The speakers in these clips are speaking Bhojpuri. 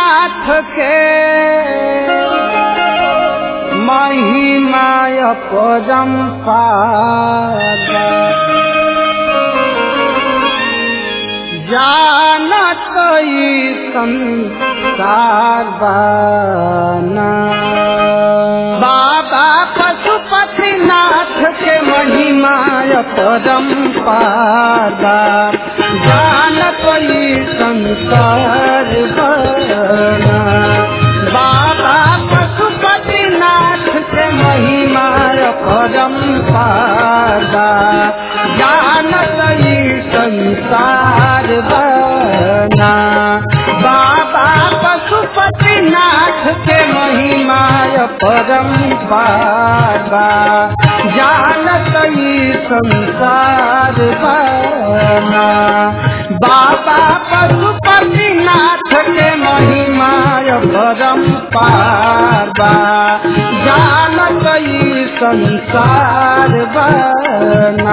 पशुपतिनाथ के महिमाय परम्पाद जानत ई संसार बाना बाबा पशुपतिनाथ के महिमाय परम्पाद जानत ई संसार बाना बाबा पशुपतिनाथ के महिमाय परम्पाद जानत ई संसार बना बाबा पशुपतिनाथ के महिमाय परम्पार जानत ई संसार बना बाबा पशुपतिनाथ के महिमाय परम्पार जानत ई संसार बना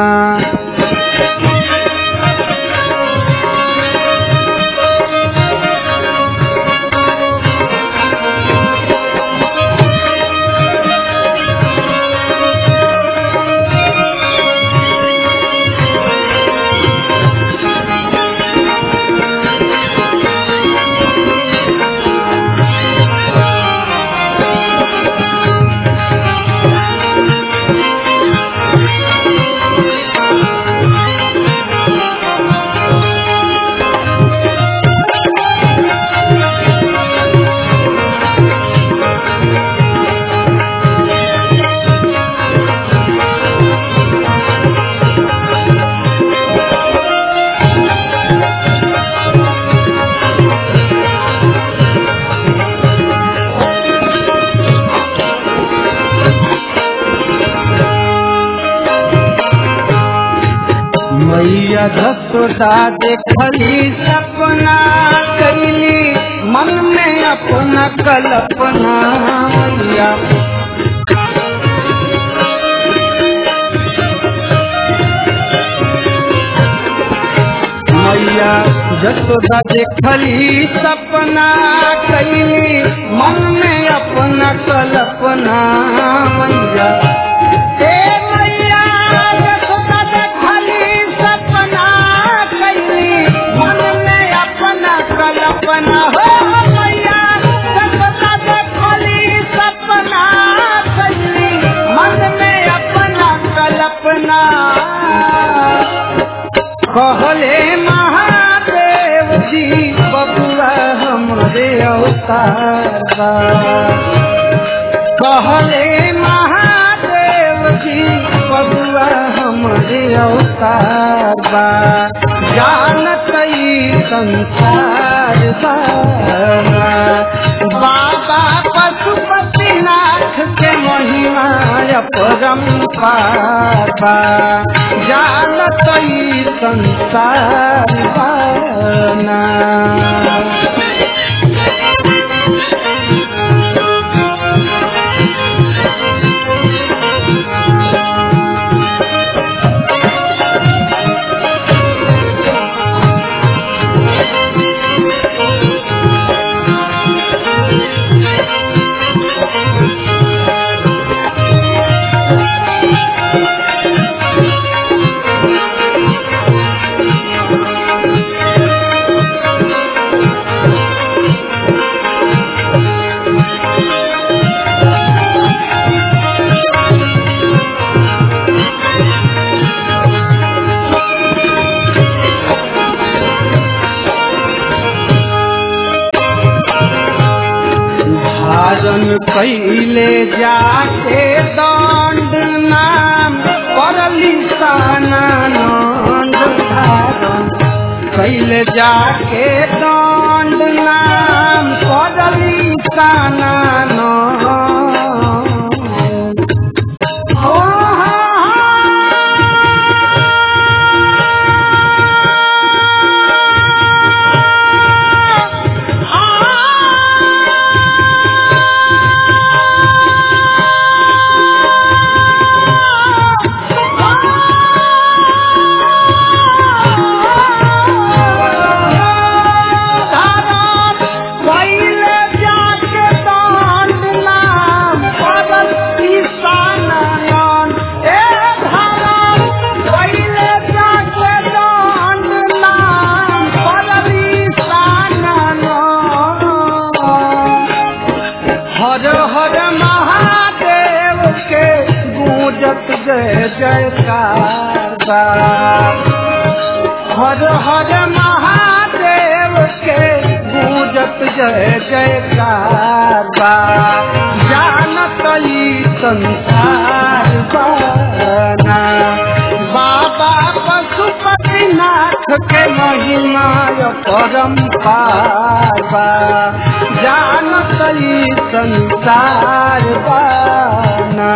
मैया दसोदा देखली सपना कैली मन में अपना कल्पना मैया मैया जसोदा देखली सपना कैली मन में अपना कल्पना मैया ए मैया जसोदा देखली सपना कैली मन में अपना कल्पना हो मैया जसोदा देखली सपना कैली मन में अपना कल्पना कहले महादेव जी बबुआ हमरे अवतार बा। कहले महादेव जी बबुआ हमरे अवतार बा जानत ई संसार बा बाबा पशुपतिनाथ के महिमा परम्पार बा जानत ई संसार बाना धारण कैले जाके दंड नाम परली सानंद धारण कैले जाके दंड नाम परली सानंद ओ जय जयकार बा हर हर महादेव के गूंजत जय जयकार बा जानत ई संसार बाना बाबा पशुपतिनाथ के महिमा परम पावा जानत ई संसार बाना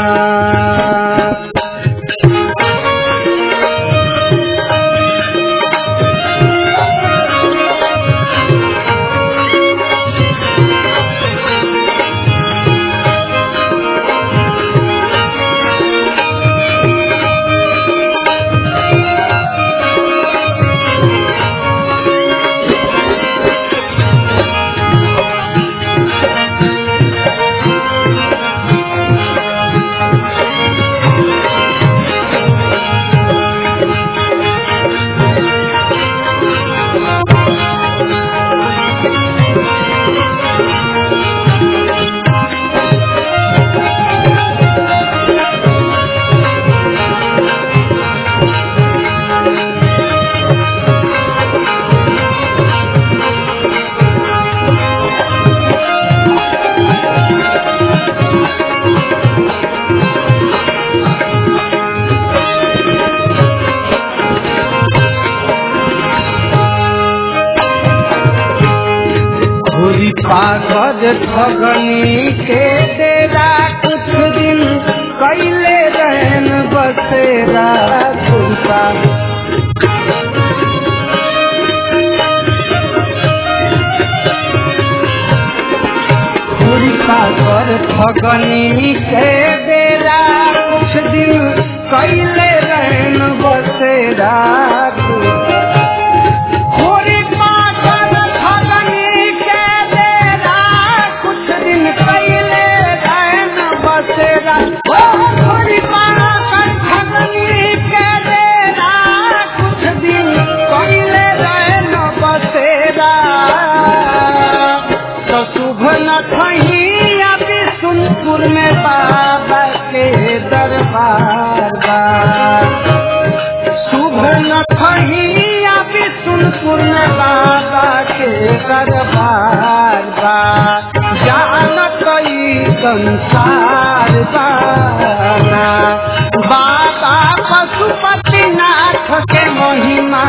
घुरी पागल ठगनी के डेरा कुछ दिन कैले रहन बसेरा खुलता घुरी पागल ठगनी के डेरा कुछ दिन कैले रहन बसेरा खुलता घोड़ी पागल ठगनी के डेरा कुछ दिन पहले रहन बसेरा ओ घोड़ी पागल ठगनी के डेरा कुछ दिन पहले रहन बसेरा तो शुभ न खही अभी सुनपुर में बाबा के दरबार बा शुभ न खहिया विष्णुपुर में बाबा के दरबार बा जानत ई संसार बाना बाबा पशुपतिनाथ के महिमा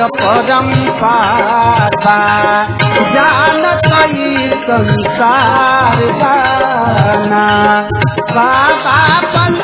परम्पार बा जानत ई संसार बाना बाबा पशु